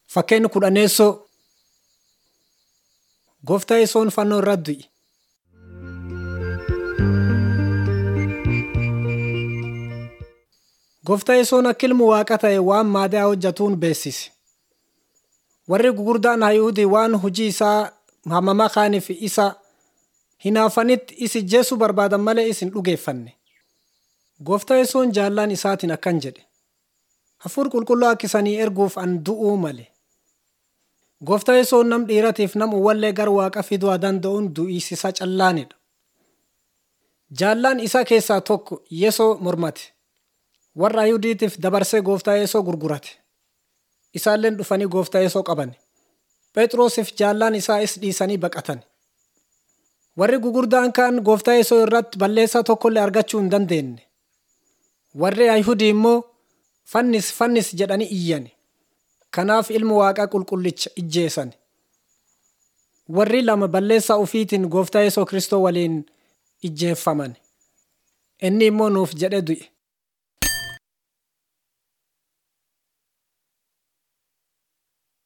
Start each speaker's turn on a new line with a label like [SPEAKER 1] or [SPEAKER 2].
[SPEAKER 1] Fakkeenyi kudhaneessoo Gooftaa Yesuun fannoo irratti du'e. Gooftaa Yesuun akka ilmu waaqa ta'e waan maadaa hojjetuun beeksise. Warri gurguddaan Hayuudii waan hojii isaa hamamaa kaaniif isa hinaafanitti isa ajjeesuu barbaadan malee isa hin dhugeeffanne. Gooftaa Yesuun jaallaan isaatiin akkan jedhe. Hafuur qulqulluu akka isanii erguuf an du'uu male. Gooftaa Yesuun nam dhiiratiif nam uwwallee gara waaqa fiduu danda'uun du'isiisa callaanidha. Jaallaan isaa keessaa tokko Yesoo mormate. Warra Ayuudiitiif dabarsee gooftaa Yesoo gurgurate. Isaalleen dhufanii gooftaa Yesoo qaban. Phexrosiif jaallaan isaa is dhiisanii baqatan. Warri gurguddaan kaan gooftaa Yesoo irratti balleessaa tokkollee argachuu hin dandeenye. Warri Ayihudii immoo fannis fannis jedhanii iyyan. Kanaaf ilmu waaqaa qulqullicha ijjeesan. Warri lama balleessaa ofiitiin gooftaa Yesoo Kiristoo waliin ijjeeffaman. Inni immoo nuuf jedhe du'e.